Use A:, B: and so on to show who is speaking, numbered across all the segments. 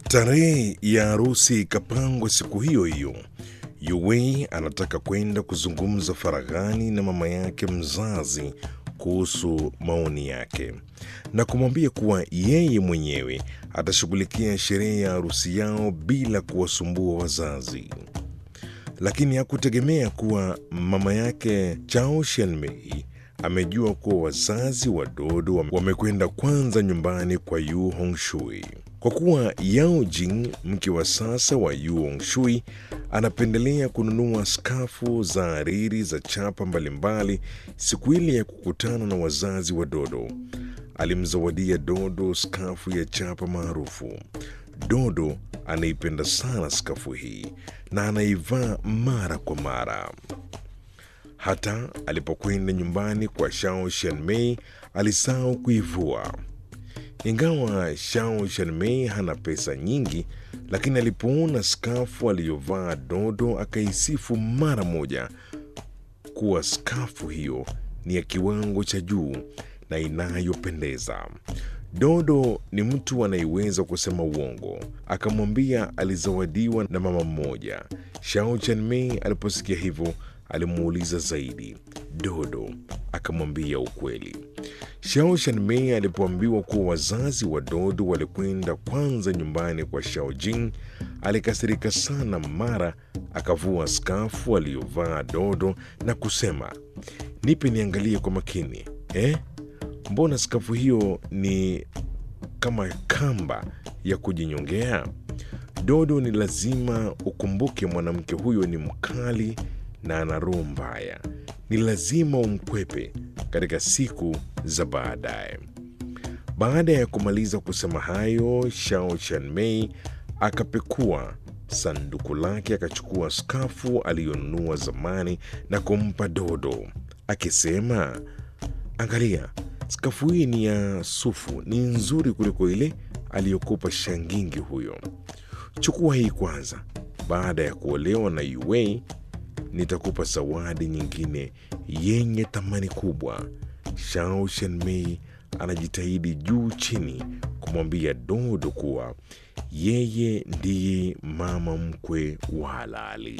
A: Tarehe ya harusi ikapangwa siku hiyo hiyo. Yuwei anataka kwenda kuzungumza faraghani na mama yake mzazi kuhusu maoni yake na kumwambia kuwa yeye mwenyewe atashughulikia sherehe ya harusi yao bila kuwasumbua wazazi. Lakini hakutegemea kuwa mama yake Chao Shenmei amejua kuwa wazazi wa Dodo wamekwenda kwanza nyumbani kwa Yu Hongshui. Kwa kuwa Yao Jing, mke wa sasa wa Yu Hongshui, anapendelea kununua skafu za hariri za chapa mbalimbali siku ile ya kukutana na wazazi wa Dodo. Alimzawadia Dodo skafu ya chapa maarufu. Dodo anaipenda sana skafu hii na anaivaa mara kwa mara. Hata alipokwenda nyumbani kwa Shao Shanmei alisahau kuivua. Ingawa Shao Shanmei hana pesa nyingi, lakini alipoona skafu aliyovaa Dodo akaisifu mara moja kuwa skafu hiyo ni ya kiwango cha juu na inayopendeza. Dodo ni mtu anayeweza kusema uongo, akamwambia alizawadiwa na mama mmoja. Shao Chanmei aliposikia hivyo alimuuliza zaidi. Dodo akamwambia ukweli. Shao Shanmei alipoambiwa kuwa wazazi wa Dodo walikwenda kwanza nyumbani kwa Shao Jing, alikasirika sana. Mara akavua skafu aliyovaa Dodo na kusema, nipe niangalie kwa makini eh? Mbona skafu hiyo ni kama kamba ya kujinyongea? Dodo, ni lazima ukumbuke mwanamke huyo ni mkali na ana roho mbaya. Ni lazima umkwepe katika siku za baadaye. Baada ya kumaliza kusema hayo, Shao Chanmei akapekua sanduku lake, akachukua skafu aliyonunua zamani na kumpa Dodo akisema, angalia, skafu hii ni ya sufu, ni nzuri kuliko ile aliyokupa shangingi huyo. Chukua hii kwanza. Baada ya kuolewa na Yuwei nitakupa zawadi nyingine yenye thamani kubwa. Shao Shenmei anajitahidi juu chini kumwambia Dodo kuwa yeye ndiye mama mkwe wa halali.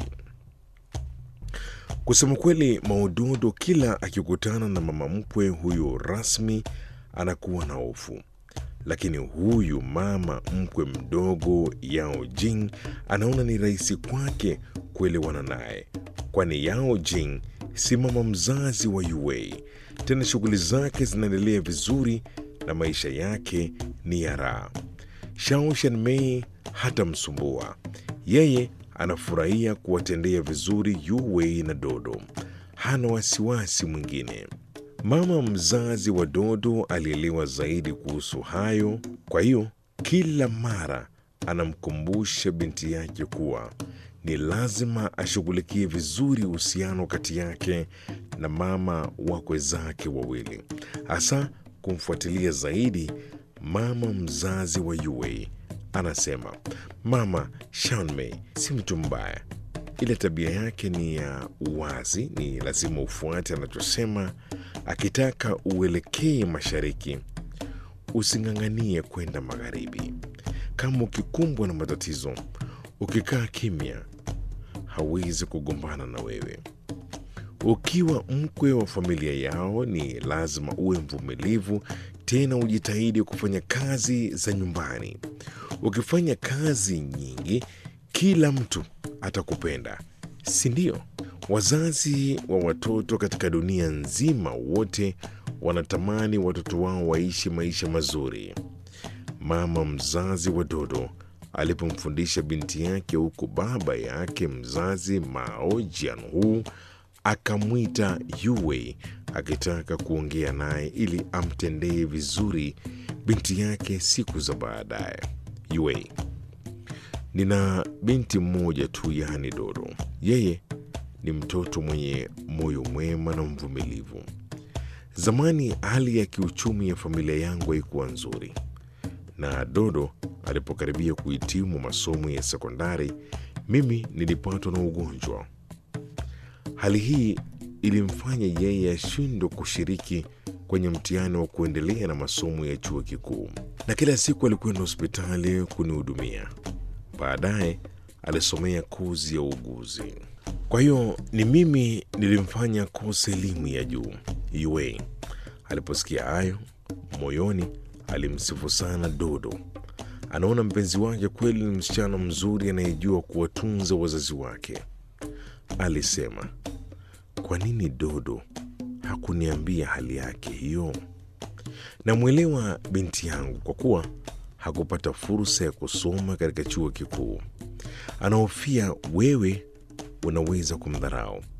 A: Kusema kweli, Maudodo kila akikutana na mama mkwe huyo rasmi anakuwa na hofu, lakini huyu mama mkwe mdogo Yao Jing anaona ni rahisi kwake kuelewana naye, kwani Yao Jing si mama mzazi wa Yuwei. Tena shughuli zake zinaendelea vizuri na maisha yake ni ya raha. Shao Shanmei hatamsumbua yeye, anafurahia kuwatendea vizuri Yuwei na Dodo, hana wasiwasi mwingine. Mama mzazi wa Dodo alielewa zaidi kuhusu hayo, kwa hiyo kila mara anamkumbusha binti yake kuwa ni lazima ashughulikie vizuri uhusiano kati yake na mama wakwe zake wawili, hasa kumfuatilia zaidi mama mzazi wa Yuwei. Anasema mama Shanmei si mtu mbaya, ile tabia yake ni ya uwazi, ni lazima ufuate anachosema. Akitaka uelekee mashariki, using'ang'anie kwenda magharibi. Kama ukikumbwa na matatizo, ukikaa kimya, hawezi kugombana na wewe. Ukiwa mkwe wa familia yao, ni lazima uwe mvumilivu, tena ujitahidi kufanya kazi za nyumbani. Ukifanya kazi nyingi, kila mtu atakupenda, si ndio? Wazazi wa watoto katika dunia nzima wote wanatamani watoto wao waishi maisha mazuri. Mama mzazi wa Dodo alipomfundisha binti yake, huku baba yake mzazi Mao Jianhu akamwita Yuwei akitaka kuongea naye ili amtendee vizuri binti yake siku za baadaye. Yuwei, nina binti mmoja tu, yaani Dodo. Yeye ni mtoto mwenye moyo mwema na mvumilivu. Zamani hali ya kiuchumi ya familia yangu haikuwa nzuri, na Dodo alipokaribia kuhitimu masomo ya sekondari, mimi nilipatwa na ugonjwa. Hali hii ilimfanya yeye ashindwe kushiriki kwenye mtihani wa kuendelea na masomo ya chuo kikuu. na kila siku alikwenda hospitali kunihudumia. Baadaye alisomea kozi ya uuguzi. Kwa hiyo ni mimi nilimfanya kosa elimu ya juu. Yue aliposikia hayo, moyoni alimsifu sana Dodo. Anaona mpenzi wake kweli ni msichana mzuri anayejua kuwatunza wazazi wake. Alisema, kwa nini Dodo hakuniambia hali yake hiyo? Namwelewa binti yangu kwa kuwa hakupata fursa ya kusoma katika chuo kikuu. Anahofia wewe unaweza kumdharau.